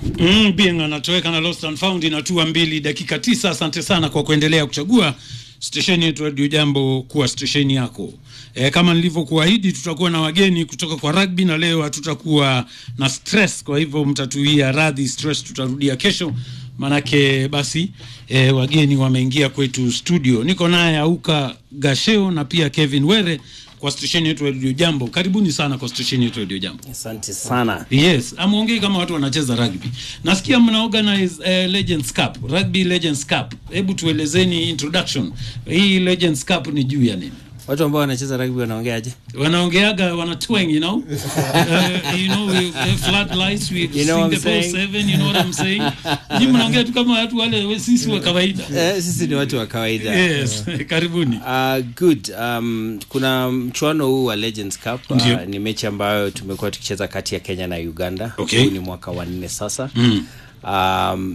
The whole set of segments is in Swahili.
Mm, Bien anatoweka na Lost and Found inatua mbili dakika tisa. Asante sana kwa kuendelea kuchagua stesheni yetu Radio Jambo kuwa stesheni yako. E, kama nilivyokuahidi tutakuwa na wageni kutoka kwa rugby na leo hatutakuwa na stress, kwa hivyo mtatuia radhi stress, tutarudia kesho manake basi e, wageni wameingia kwetu studio. Niko naye Auka Gasheo na pia Kevin Were kwa stesheni yetu ya Radio Jambo. Karibuni sana kwa stesheni yetu ya Radio Jambo. Asante sana. Yes, amuongei kama watu wanacheza rugby. Nasikia mna organize uh, Legends Cup, Rugby Legends Cup. Hebu tuelezeni introduction. Hii Legends Cup ni juu ya nini? Watu ambao wanacheza rugby wanaongeaje? Wanaongeaga wana twang, you know? uh, you know, we, uh, flat lights, we You know sing what the I'm ball saying? seven, you know what I'm saying? Ni mnaongea tu kama watu wale we- sisi wa kawaida. Eh, sisi ni watu wa kawaida. Yes, karibuni. Uh, good. Um, kuna mchuano huu wa Legends Cup Ndio. uh, ni mechi ambayo tumekuwa tukicheza kati ya Kenya na Uganda. Okay. Huu ni mwaka wa nne sasa. Mm. Um,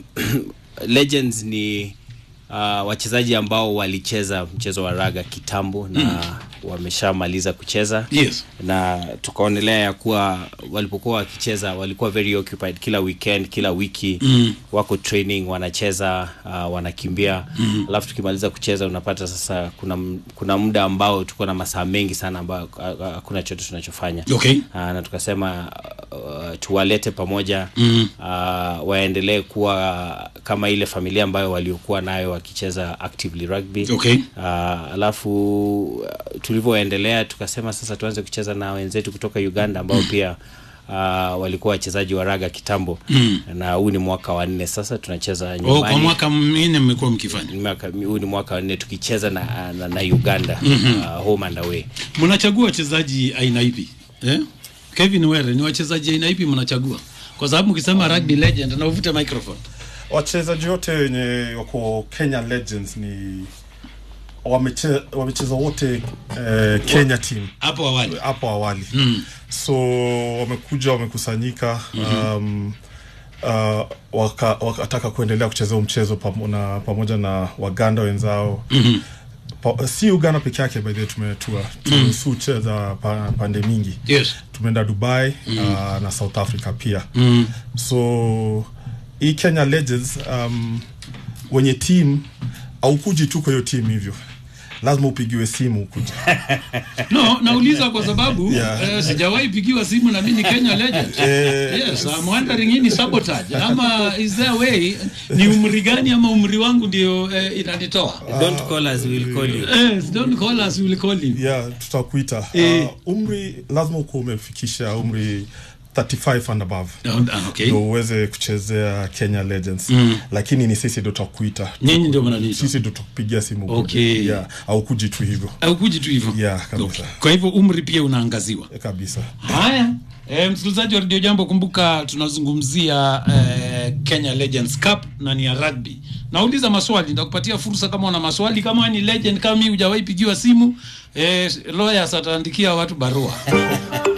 Legends ni uh, wachezaji ambao walicheza mchezo wa raga kitambo na wameshamaliza kucheza Yes. na tukaonelea ya kuwa walipokuwa wakicheza walikuwa very occupied kila weekend kila wiki Mm. wako training wanacheza uh, wanakimbia mm. alafu tukimaliza kucheza unapata sasa kuna, m- kuna muda ambao tuko na masaa mengi sana ambao uh, uh, hakuna chote tunachofanya Okay. uh, na tukasema uh, tuwalete pamoja Mm. uh, waendelee kuwa kama ile familia ambayo waliokuwa nayo wakicheza actively rugby Okay. uh, alafu uh, tulivyoendelea tukasema sasa tuanze kucheza na wenzetu kutoka uganda ambao pia uh, walikuwa wachezaji wa raga kitambo Mm. na huu ni mwaka wa nne sasa tunacheza Oh, kwa nyumbani mwaka minne mmekuwa mkifanya. Mwaka- huu ni mwaka wa nne tukicheza na, na, na uganda mm-hmm. uh, home and away mnachagua wachezaji aina ipi eh? Kevin Were, ni wachezaji aina ipi mnachagua? Kwa sababu mkisema rugby legend na uvute microphone. wachezaji wote wenye wako Kenya Legends ni wameche- wamecheza wote eh, Kenya team Hapo awali. hapo awali Mm. so wamekuja wamekusanyika um, uh, waka, wakataka kuendelea kucheza huu mchezo pamo, na, pamoja na waganda wenzao Mhm. pa, si uganda peke yake by the way tumetua tumesu cheza pa, pande mingi Yes. tumeenda dubai uh, na south africa pia Mm. so hii kenya legends um, wenye team aukuji tu kwa hiyo team hivyo lazima upigiwe simu ukuja No, nauliza kwa sababu Yeah. eh, sijawahi pigiwa simu na mimi ni Kenya legend. Eh, Yes, I'm wondering hii ni sabotage ama is there a way ni umri gani ama umri wangu ndio eh, inanitoa? don't call us, we'll call you. Yes, don't call us, we will call you. yeah tutakuita Eh. uh, umri lazima ukuwa umefikisha umri 35 and above Ah, Okay. ndo uweze kuchezea kenya legends Mm. lakini ni sisi ndo tutakuita Nyinyi ndio mnaniita. sisi ndo tukupigia simu ukuje. Okay. yeah, aukuji tu hivyo Au kuji tu hivyo. yeah, kabisa Okay. Kwa hivyo umri pia unaangaziwa. kabisa Haya, e, msikilizaji wa Radio Jambo, kumbuka tunazungumzia e, Kenya Legends Cup na ni ya rugby. Nauliza maswali, nitakupatia fursa kama una maswali. Kama ni legend kama mimi hujawahi pigiwa simu, e, lawyers ataandikia watu barua